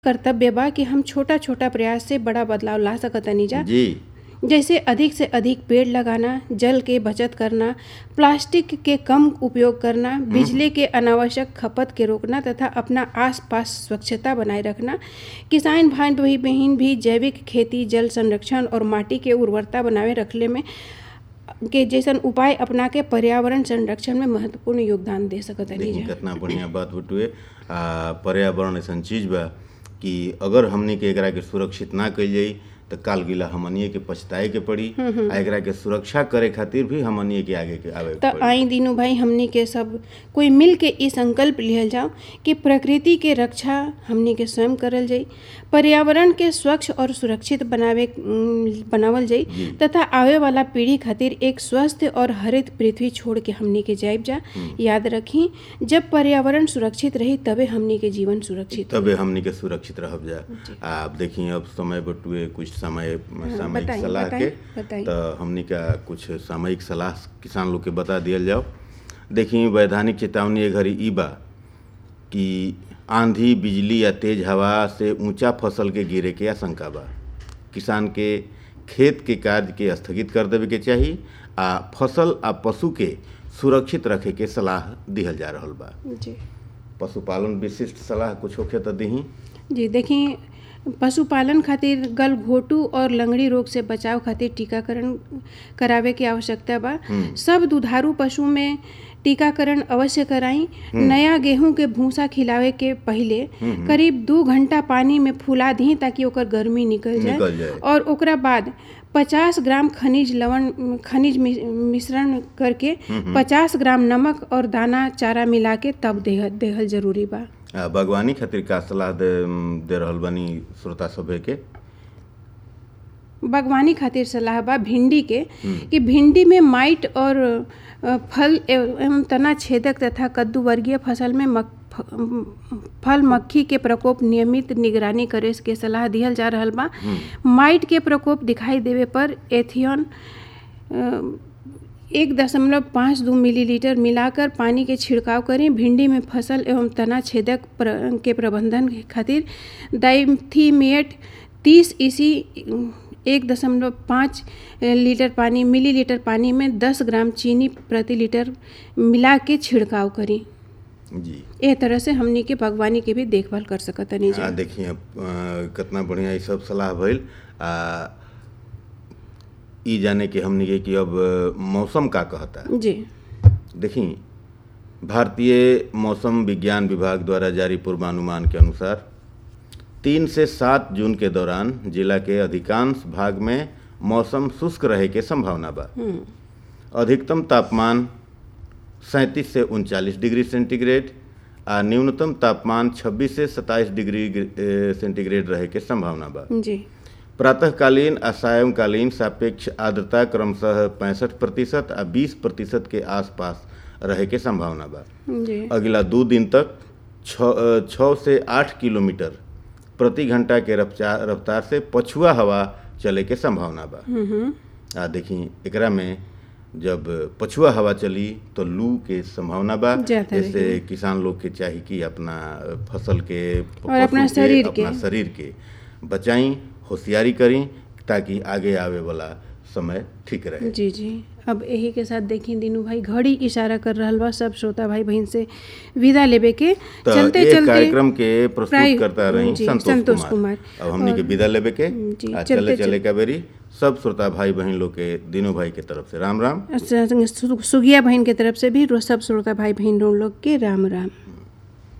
कर्तव्य बा कि हम छोटा छोटा प्रयास से बड़ा बदलाव ला सकतानी जा जी जैसे अधिक से अधिक पेड़ लगाना जल के बचत करना प्लास्टिक के कम उपयोग करना बिजली के अनावश्यक खपत के रोकना तथा अपना आसपास स्वच्छता बनाए रखना किसान भाई भाई बहन भी जैविक खेती जल संरक्षण और माटी के उर्वरता बनाए रखले में के जैसन उपाय अपना के पर्यावरण संरक्षण में महत्वपूर्ण योगदान दे सकतानी देखिए जा कितना बढ़िया बात बटुए आ पर्यावरण ऐसन चीज बा कि अगर हमनी के एकरा के सुरक्षित ना कइल जाई तो काल गिला हमनिए के पछताए के पड़ी आ एकरा के सुरक्षा करे खातिर भी हमनिए के आगे के आवे के त पड़ी आई दिनू भाई हमनी के सब कोई मिल के ई संकल्प लिहल जाओ कि प्रकृति के रक्षा हमनी के स्वयं करल जाई पर्यावरण के स्वच्छ और सुरक्षित बनावे उम, बनावल जाई तथा आवे वाला पीढ़ी खातिर एक स्वस्थ और हरित पृथ्वी छोड़ के हमनी के जाइब जा याद रखी जब पर्यावरण सुरक्षित रही तबे हमनी के जीवन सुरक्षित तबे हमनी के सुरक्षित रहब जा आप देखिए अब समय बटुए कुछ समय सामयिक बताई, सलाह बताई, के बताई। तो हमनी का कुछ सामयिक सलाह किसान लोग के बता दियल जाओ देखिए वैधानिक चेतावनी ए घड़ी ई बा कि आंधी बिजली या तेज हवा से ऊंचा फसल के गिरे के आशंका बा किसान के खेत के कार्य के स्थगित कर देवे के चाही आ फसल आ पशु के सुरक्षित रखे के सलाह दिहल जा रहल बा जी पशुपालन विशिष्ट सलाह कुछ होखे तो दही जी देखिए पशुपालन खातिर गलघोटू और लंगड़ी रोग से बचाव खातिर टीकाकरण करावे के आवश्यकता बा सब दुधारू पशु में टीकाकरण अवश्य कराई नया गेहूं के भूसा खिलावे के पहिले करीब दू घंटा पानी में फुला दी ताकि ओकर गर्मी निकल जाए निकल जाए। और ओकरा बाद 50 ग्राम खनिज लवण खनिज मि- मिश्रण करके 50 ग्राम नमक और दाना चारा मिला के तब देह देहल जरूरी बा आ, बागवानी खातिर का सलाह दे दे रहल बानी श्रोता सभे के बागवानी खातिर सलाह बा भिंडी के कि भिंडी में माइट और अ, फल एवं तना छेदक तथा कद्दू वर्गीय फसल में मक, फ- फल मक्खी के प्रकोप नियमित निगरानी करे के सलाह दिहल जा रहल बा माइट के प्रकोप दिखाई देवे पर एथियन अ, एक दशमलव पाँच दो मिलीलीटर मिलाकर पानी के छिड़काव करें भिंडी में फसल एवं तना छेदक प्र, के प्रबंधन के खातिर डाइथीमेट तीस इसी एक दशमलव पाँच लीटर पानी मिलीलीटर पानी में दस ग्राम चीनी प्रति लीटर मिला के छिड़काव करी जी ए तरह से हमनी के बागवानी के भी देखभाल कर सकतनी आ, जा देखिए अब, अ, कितना बढ़िया ये सब सलाह भइल आ ई जाने के हमनी के कि अब अ, मौसम का कहता जी देखी भारतीय मौसम विज्ञान विभाग द्वारा जारी पूर्वानुमान के अनुसार तीन से सात जून के दौरान जिला के अधिकांश भाग में मौसम शुष्क रहे के संभावना बा अधिकतम तापमान सैंतीस से उनचालीस डिग्री सेंटीग्रेड आ न्यूनतम तापमान 26 से 27 डिग्री ए, सेंटीग्रेड रहे के संभावना बा जी प्रातःकालीन आ सायंकालीन सापेक्ष आर्द्रता क्रमशः पैंसठ प्रतिशत आ बीस प्रतिशत के आसपास रहे के संभावना बा जी अगला दो दिन तक छ- छः से आठ किलोमीटर प्रति घंटा के रफ्तार रफ्तार से पछुआ हवा चले के संभावना बा आ देखी एकरा में जब पछुआ हवा चली तो लू के संभावना बा ज्यादा जैसे किसान लोग के चाही कि अपना फसल के और अपना पशु के, शरीर के। अपना शरीर के बचाई होशियारी करी ताकि आगे आवे वाला समय ठीक रहे जी जी अब यही के साथ देखी दीनू भाई घड़ी इशारा कर रहल बा सब श्रोता भाई बहन से विदा लेबे के तो चलते एक चलते कार्यक्रम के प्रस्तुत प्राय- करता रही जी, संतोष, संतोष कुमार, कुमार। अब हमने के विदा लेबे के जी, आ चलते चले चल- चले का बेरी सब श्रोता भाई बहन लोग के दिनों भाई के तरफ से राम राम सु- सुगिया बहन के तरफ से भी रो- सब श्रोता भाई बहन लोग के राम राम